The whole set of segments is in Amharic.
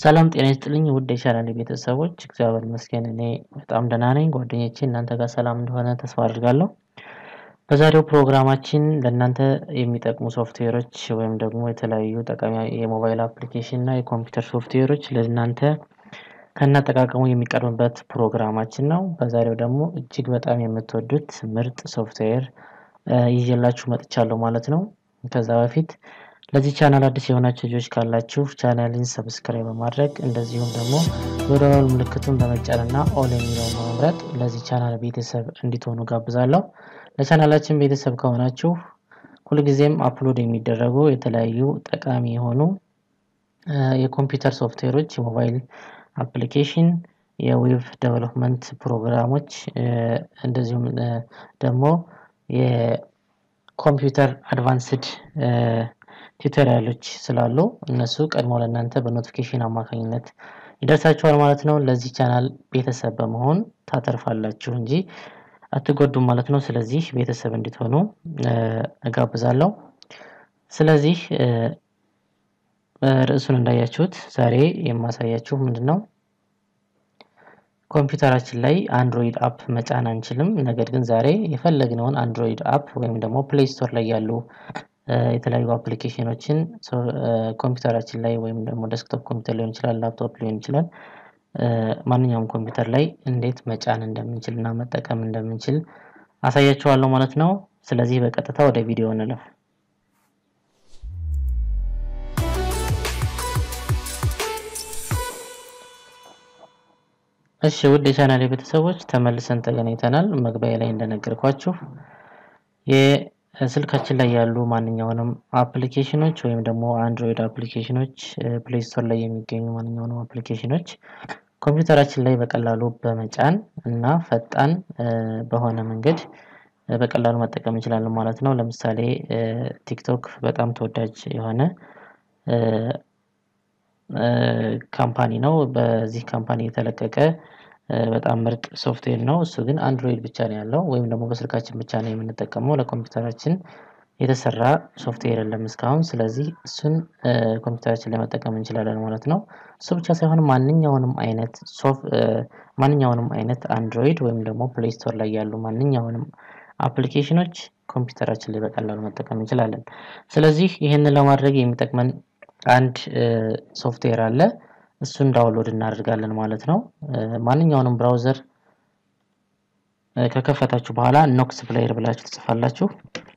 ሰላም ጤና ይስጥልኝ ውድ የቻናሌ ቤተሰቦች፣ እግዚአብሔር ይመስገን እኔ በጣም ደህና ነኝ። ጓደኞቼ እናንተ ጋር ሰላም እንደሆነ ተስፋ አድርጋለሁ። በዛሬው ፕሮግራማችን ለእናንተ የሚጠቅሙ ሶፍትዌሮች ወይም ደግሞ የተለያዩ ጠቃሚ የሞባይል አፕሊኬሽን እና የኮምፒውተር ሶፍትዌሮች ለእናንተ ከናጠቃቀሙ የሚቀርብበት ፕሮግራማችን ነው። በዛሬው ደግሞ እጅግ በጣም የምትወዱት ምርጥ ሶፍትዌር ይዤላችሁ መጥቻለሁ ማለት ነው። ከዛ በፊት ለዚህ ቻናል አዲስ የሆናችሁ ልጆች ካላችሁ ቻናልን ሰብስክራይብ በማድረግ እንደዚሁም ደግሞ የደወል ምልክቱን በመጫንና ኦል የሚለውን በመምረጥ ለዚህ ቻናል ቤተሰብ እንዲትሆኑ ጋብዛለሁ። ለቻናላችን ቤተሰብ ከሆናችሁ ሁልጊዜም አፕሎድ የሚደረጉ የተለያዩ ጠቃሚ የሆኑ የኮምፒውተር ሶፍትዌሮች፣ የሞባይል አፕሊኬሽን፣ የዌብ ዴቨሎፕመንት ፕሮግራሞች እንደዚሁም ደግሞ የኮምፒውተር አድቫንስድ ቱቶሪያሎች ስላሉ እነሱ ቀድሞ ለእናንተ በኖቲፊኬሽን አማካኝነት ይደርሳችኋል ማለት ነው። ለዚህ ቻናል ቤተሰብ በመሆን ታተርፋላችሁ እንጂ አትጎዱም ማለት ነው። ስለዚህ ቤተሰብ እንድትሆኑ እጋብዛለሁ። ስለዚህ ርዕሱን እንዳያችሁት ዛሬ የማሳያችሁ ምንድን ነው ኮምፒውተራችን ላይ አንድሮይድ አፕ መጫን አንችልም። ነገር ግን ዛሬ የፈለግነውን አንድሮይድ አፕ ወይም ደግሞ ፕሌይ ስቶር ላይ ያሉ የተለያዩ አፕሊኬሽኖችን ኮምፒውተራችን ላይ ወይም ደግሞ ዴስክቶፕ ኮምፒውተር ሊሆን ይችላል፣ ላፕቶፕ ሊሆን ይችላል፣ ማንኛውም ኮምፒውተር ላይ እንዴት መጫን እንደምንችል እና መጠቀም እንደምንችል አሳያችኋለሁ ማለት ነው። ስለዚህ በቀጥታ ወደ ቪዲዮ እንለፍ። እሺ ውድ የቻናል ቤተሰቦች ተመልሰን ተገናኝተናል። መግቢያ ላይ እንደነገርኳችሁ የስልካችን ላይ ያሉ ማንኛውንም አፕሊኬሽኖች ወይም ደግሞ አንድሮይድ አፕሊኬሽኖች ፕሌይ ስቶር ላይ የሚገኙ ማንኛውንም አፕሊኬሽኖች ኮምፒውተራችን ላይ በቀላሉ በመጫን እና ፈጣን በሆነ መንገድ በቀላሉ መጠቀም እንችላለን ማለት ነው። ለምሳሌ ቲክቶክ በጣም ተወዳጅ የሆነ ካምፓኒ ነው። በዚህ ካምፓኒ የተለቀቀ በጣም ምርጥ ሶፍትዌር ነው። እሱ ግን አንድሮይድ ብቻ ነው ያለው ወይም ደግሞ በስልካችን ብቻ ነው የምንጠቀመው። ለኮምፒውተራችን የተሰራ ሶፍትዌር የለም እስካሁን። ስለዚህ እሱን ኮምፒውተራችን ላይ መጠቀም እንችላለን ማለት ነው። እሱ ብቻ ሳይሆን ማንኛውንም አይነት ማንኛውንም አይነት አንድሮይድ ወይም ደግሞ ፕሌይ ስቶር ላይ ያሉ ማንኛውንም አፕሊኬሽኖች ኮምፒውተራችን ላይ በቀላሉ መጠቀም እንችላለን። ስለዚህ ይህንን ለማድረግ የሚጠቅመን አንድ ሶፍትዌር አለ። እሱን ዳውንሎድ እናደርጋለን ማለት ነው። ማንኛውንም ብራውዘር ከከፈታችሁ በኋላ ኖክስ ፕሌየር ብላችሁ ትጽፋላችሁ።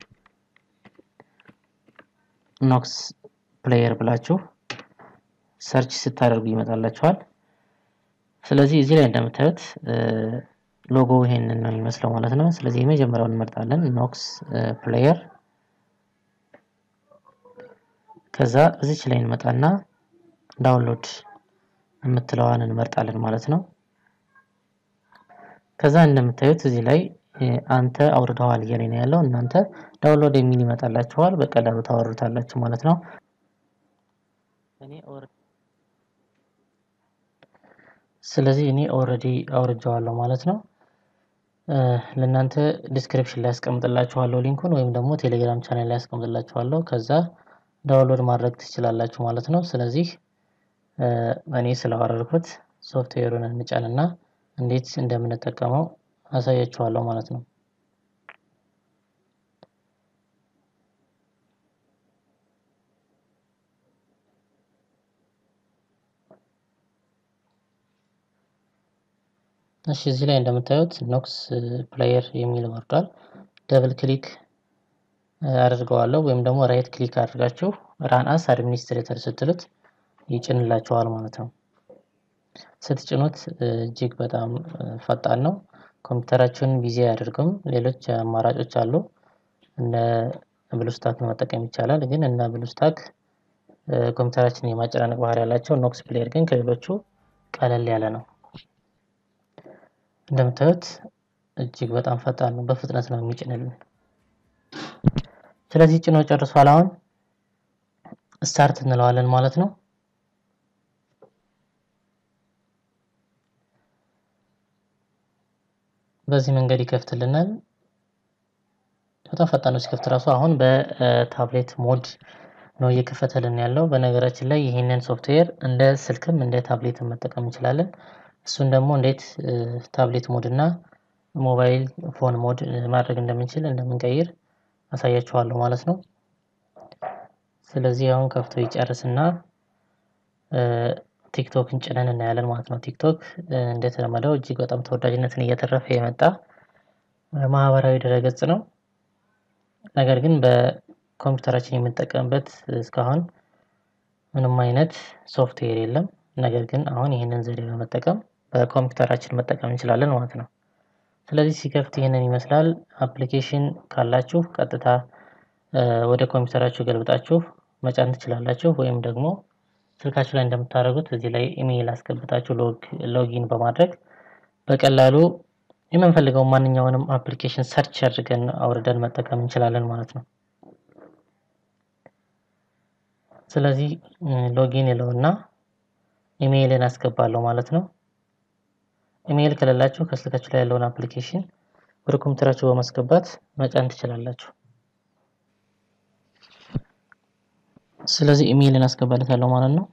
ኖክስ ፕሌየር ብላችሁ ሰርች ስታደርጉ ይመጣላችኋል። ስለዚህ እዚህ ላይ እንደምታዩት ሎጎ ይሄንን ነው የሚመስለው ማለት ነው። ስለዚህ የመጀመሪያውን እንመርጣለን ኖክስ ፕሌየር። ከዛ እዚች ላይ እንመጣና ዳውንሎድ የምትለዋን እንመርጣለን ማለት ነው። ከዛ እንደምታዩት እዚህ ላይ አንተ አውርደዋል እያለ ነው ያለው። እናንተ ዳውንሎድ የሚል ይመጣላችኋል። በቀላሉ ታወርዱታላችሁ ማለት ነው። ስለዚህ እኔ ኦልሬዲ አውርጀዋለሁ ማለት ነው። ለእናንተ ዲስክሪፕሽን ላይ ያስቀምጥላችኋለሁ ሊንኩን ወይም ደግሞ ቴሌግራም ቻናል ላይ ያስቀምጥላችኋለሁ። ከዛ ዳውንሎድ ማድረግ ትችላላችሁ ማለት ነው። ስለዚህ እኔ ስላወረድኩት ሶፍትዌሩን እንጫንና እንዴት እንደምንጠቀመው አሳያችኋለሁ ማለት ነው። እሺ እዚህ ላይ እንደምታዩት ኖክስ ፕሌየር የሚል ወርዷል። ደብል ክሊክ አድርገዋለሁ ወይም ደግሞ ራይት ክሊክ አድርጋችሁ ራን አስ አድሚኒስትሬተር ስትሉት ይጭንላችኋል ማለት ነው። ስትጭኑት እጅግ በጣም ፈጣን ነው። ኮምፒውተራችሁን ቢዚ አያደርግም። ሌሎች አማራጮች አሉ። እነ ብሉስታክ መጠቀም ይቻላል። ግን እነ ብሉስታክ ኮምፒውተራችንን የማጨናነቅ ባህሪ ያላቸው፣ ኖክስ ፕሌየር ግን ከሌሎቹ ቀለል ያለ ነው። እንደምታዩት እጅግ በጣም ፈጣን ነው። በፍጥነት ነው የሚጭንልን። ስለዚህ ጭኖ ጨርሷል። አሁን ስታርት እንለዋለን ማለት ነው። በዚህ መንገድ ይከፍትልናል። በጣም ፈጣን ነው ሲከፍት ራሱ። አሁን በታብሌት ሞድ ነው እየከፈተልን ያለው። በነገራችን ላይ ይህንን ሶፍትዌር እንደ ስልክም እንደ ታብሌትም መጠቀም እንችላለን። እሱን ደግሞ እንዴት ታብሌት ሞድ እና ሞባይል ፎን ሞድ ማድረግ እንደምንችል እንደምንቀይር አሳያችኋለሁ ማለት ነው። ስለዚህ አሁን ከፍቶ ይጨርስና ቲክቶክን ጭነን እናያለን ማለት ነው። ቲክቶክ እንደተለመደው እጅግ በጣም ተወዳጅነትን እያተረፈ የመጣ ማህበራዊ ድረገጽ ነው። ነገር ግን በኮምፒውተራችን የምንጠቀምበት እስካሁን ምንም አይነት ሶፍትዌር የለም። ነገር ግን አሁን ይህንን ዘዴ በመጠቀም በኮምፒውተራችን መጠቀም እንችላለን ማለት ነው። ስለዚህ ሲከፍት ይህንን ይመስላል። አፕሊኬሽን ካላችሁ ቀጥታ ወደ ኮምፒውተራችሁ ገልብጣችሁ መጫን ትችላላችሁ። ወይም ደግሞ ስልካችሁ ላይ እንደምታደርጉት እዚህ ላይ ኢሜይል አስገብታችሁ ሎጊን በማድረግ በቀላሉ የምንፈልገው ማንኛውንም አፕሊኬሽን ሰርች አድርገን አውርደን መጠቀም እንችላለን ማለት ነው። ስለዚህ ሎጊን ይለውና ኢሜይልን አስገባለሁ ማለት ነው። ኢሜይል ከሌላችሁ ከስልካችሁ ላይ ያለውን አፕሊኬሽን ወደ ኮምፒውተራችሁ በማስገባት መጫን ትችላላችሁ። ስለዚህ ኢሜይልን አስገባለታለሁ ማለት ነው።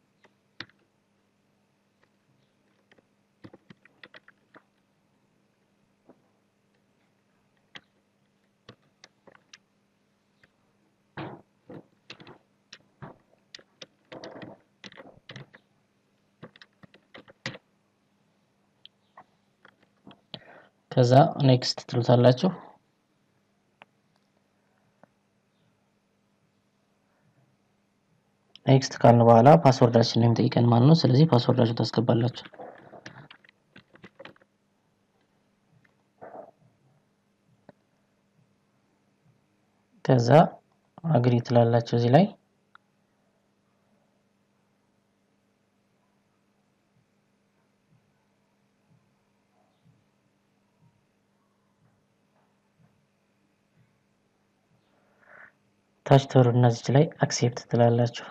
ከዛ ኔክስት ትሉታላችሁ። ኔክስት ካልን በኋላ ፓስወርዳችን ነው የሚጠይቀን ማለት ነው። ስለዚህ ፓስወርዳችሁ ታስገባላችሁ። ከዛ አግሪ ትላላችሁ እዚህ ላይ ታች ትወርዱና እዚች ላይ አክሴፕት ትላላችሁ።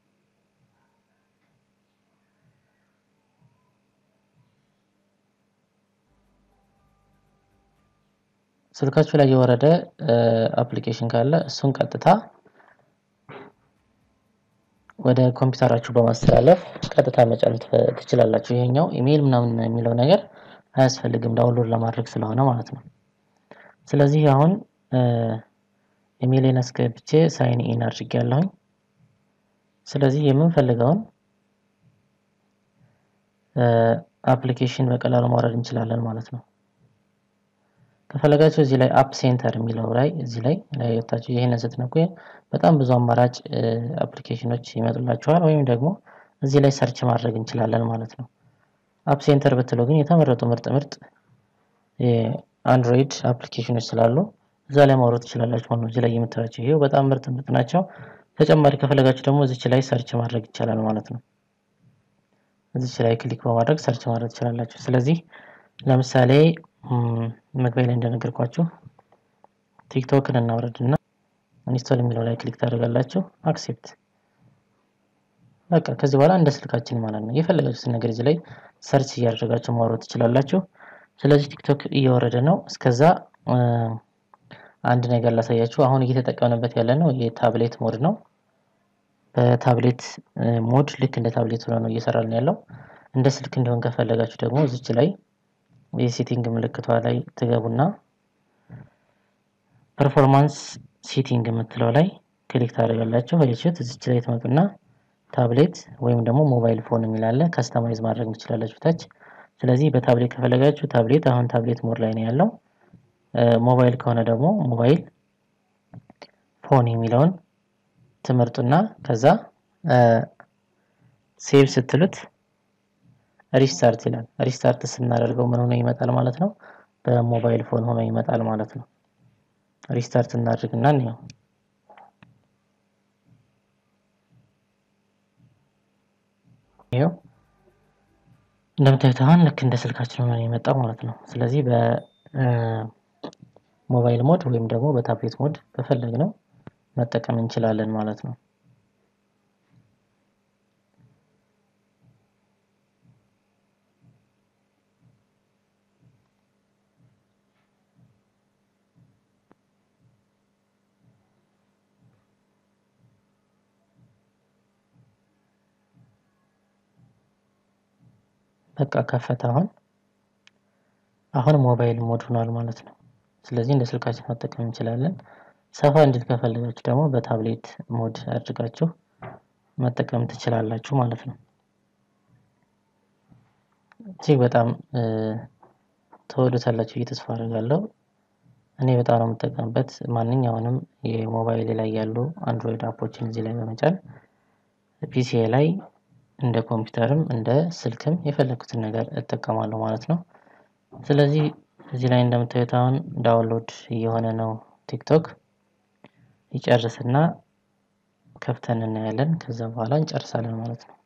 ስልካችሁ ላይ የወረደ አፕሊኬሽን ካለ እሱን ቀጥታ ወደ ኮምፒውተራችሁ በማስተላለፍ ቀጥታ መጫን ትችላላችሁ። ይሄኛው ኢሜይል ምናምን የሚለው ነገር አያስፈልግም ዳውንሎድ ለማድረግ ስለሆነ ማለት ነው። ስለዚህ አሁን ኢሜይሌን አስገብቼ ሳይን ኢን አድርጌያለሁኝ። ስለዚህ የምንፈልገውን አፕሊኬሽን በቀላሉ ማውረድ እንችላለን ማለት ነው። ከፈለጋችሁ እዚህ ላይ አፕ ሴንተር የሚለው ላይ እዚህ ላይ ላይ ወታችሁ ይሄንን ስትነኩ በጣም ብዙ አማራጭ አፕሊኬሽኖች ይመጡላችኋል። ወይም ደግሞ እዚህ ላይ ሰርች ማድረግ እንችላለን ማለት ነው። አፕ ሴንተር ብትለው ግን የተመረጡ ምርጥ ምርጥ የአንድሮይድ አፕሊኬሽኖች ስላሉ እዛ ላይ ማውረድ ትችላላችሁ ማለት ነው። እዚህ ላይ የምታዩቸው ይሄው በጣም ምርጥ ምርጥ ናቸው። ተጨማሪ ከፈለጋችሁ ደግሞ እዚች ላይ ሰርች ማድረግ ይቻላል ማለት ነው። እዚች ላይ ክሊክ በማድረግ ሰርች ማድረግ ትችላላችሁ። ስለዚህ ለምሳሌ መግቢያ ላይ እንደነገርኳችሁ ቲክቶክን እናውረድ እና ኢንስቶል የሚለው ላይ ክሊክ ታደርጋላችሁ። አክሴፕት በቃ ከዚህ በኋላ እንደ ስልካችን ማለት ነው። የፈለጋችሁትን ነገር እዚህ ላይ ሰርች እያደረጋችሁ ማውረድ ትችላላችሁ። ስለዚህ ቲክቶክ እየወረደ ነው። እስከዛ አንድ ነገር ላሳያችሁ። አሁን እየተጠቀምንበት ያለ ነው የታብሌት ሞድ ነው። በታብሌት ሞድ ልክ እንደ ታብሌት ሆኖ ነው እየሰራልን ያለው። እንደ ስልክ እንዲሆን ከፈለጋችሁ ደግሞ እዚች ላይ የሴቲንግ ምልክቷ ላይ ትገቡና ፐርፎርማንስ ሴቲንግ የምትለው ላይ ክሊክ ታደርጋላችሁ። አያችሁት? እዚች ላይ ትመጡና ታብሌት ወይም ደግሞ ሞባይል ፎን የሚላለ ከስተማይዝ ማድረግ ትችላላችሁ ታች። ስለዚህ በታብሌት ከፈለጋችሁ ታብሌት፣ አሁን ታብሌት ሞድ ላይ ነው ያለው። ሞባይል ከሆነ ደግሞ ሞባይል ፎን የሚለውን ትመርጡና ከዛ ሴቭ ስትሉት ሪስታርት ይላል። ሪስታርት ስናደርገው ምን ሆኖ ይመጣል ማለት ነው? በሞባይል ፎን ሆኖ ይመጣል ማለት ነው። ሪስታርት እናድርግና እንየው። ይኸው እንደምታዩት አሁን ልክ እንደ ስልካችን ሆኖ የመጣው ማለት ነው። ስለዚህ በሞባይል ሞድ ወይም ደግሞ በታብሌት ሞድ በፈለግነው መጠቀም እንችላለን ማለት ነው። በቃ ከፈተ አሁን አሁን ሞባይል ሞድ ሆኗል ማለት ነው። ስለዚህ እንደ ስልካችን መጠቀም እንችላለን። ሰፋ እንዲል ከፈለጋችሁ ደግሞ በታብሌት ሞድ አድርጋችሁ መጠቀም ትችላላችሁ ማለት ነው። እጅግ በጣም ተወዱታላችሁ ብዬ ተስፋ አደርጋለሁ። እኔ በጣም ነው የምጠቀምበት። ማንኛውንም የሞባይል ላይ ያሉ አንድሮይድ አፖችን እዚህ ላይ በመጫን ፒሲ ላይ እንደ ኮምፒውተርም እንደ ስልክም የፈለኩትን ነገር እጠቀማለሁ ማለት ነው። ስለዚህ እዚህ ላይ እንደምታዩት አሁን ዳውንሎድ እየሆነ ነው ቲክቶክ ይጨርስና ከፍተን እናያለን። ከዛ በኋላ እንጨርሳለን ማለት ነው።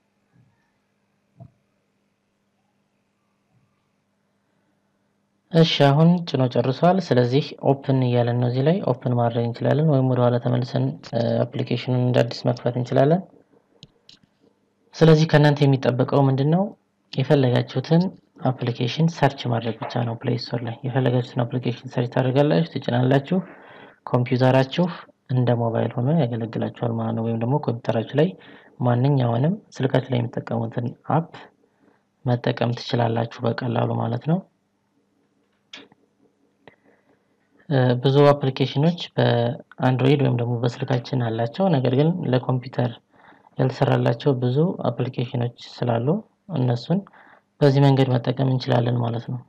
እሺ አሁን ጭኖ ጨርሷል። ስለዚህ ኦፕን እያለን ነው። እዚህ ላይ ኦፕን ማድረግ እንችላለን፣ ወይም ወደኋላ ተመልሰን አፕሊኬሽኑን እንደ አዲስ መክፈት እንችላለን። ስለዚህ ከእናንተ የሚጠበቀው ምንድን ነው? የፈለጋችሁትን አፕሊኬሽን ሰርች ማድረግ ብቻ ነው። ፕሌይ ስቶር ላይ የፈለጋችሁትን አፕሊኬሽን ሰርች ታደርጋላችሁ፣ ትጭናላችሁ። ኮምፒውተራችሁ እንደ ሞባይል ሆኖ ያገለግላችኋል ማለት ነው። ወይም ደግሞ ኮምፒውተራችሁ ላይ ማንኛውንም ስልካችሁ ላይ የምትጠቀሙትን አፕ መጠቀም ትችላላችሁ በቀላሉ ማለት ነው። ብዙ አፕሊኬሽኖች በአንድሮይድ ወይም ደግሞ በስልካችን አላቸው። ነገር ግን ለኮምፒውተር ያልተሰራላቸው ብዙ አፕሊኬሽኖች ስላሉ እነሱን በዚህ መንገድ መጠቀም እንችላለን ማለት ነው።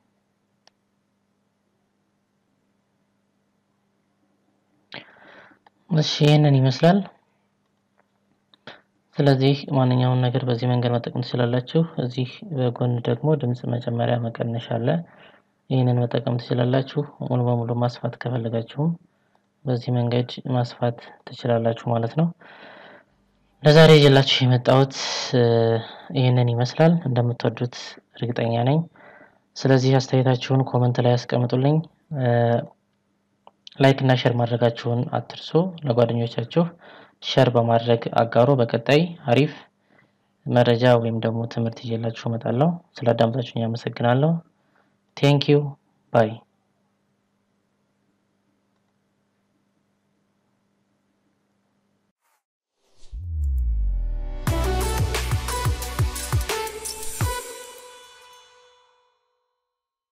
እሺ ይህንን ይመስላል። ስለዚህ ማንኛውም ነገር በዚህ መንገድ መጠቀም ትችላላችሁ። እዚህ በጎን ደግሞ ድምፅ መጨመሪያ መቀነሻ አለ። ይህንን መጠቀም ትችላላችሁ። ሙሉ በሙሉ ማስፋት ከፈለጋችሁም በዚህ መንገድ ማስፋት ትችላላችሁ ማለት ነው። ለዛሬ ይዤላችሁ የመጣሁት ይህንን ይመስላል። እንደምትወዱት እርግጠኛ ነኝ። ስለዚህ አስተያየታችሁን ኮመንት ላይ ያስቀምጡልኝ። ላይክ እና ሼር ማድረጋችሁን አትርሱ። ለጓደኞቻችሁ ሼር በማድረግ አጋሩ። በቀጣይ አሪፍ መረጃ ወይም ደግሞ ትምህርት ይዤላችሁ እመጣለሁ። ስላዳመጣችሁኝ አመሰግናለሁ። ቴንክ ዩ ባይ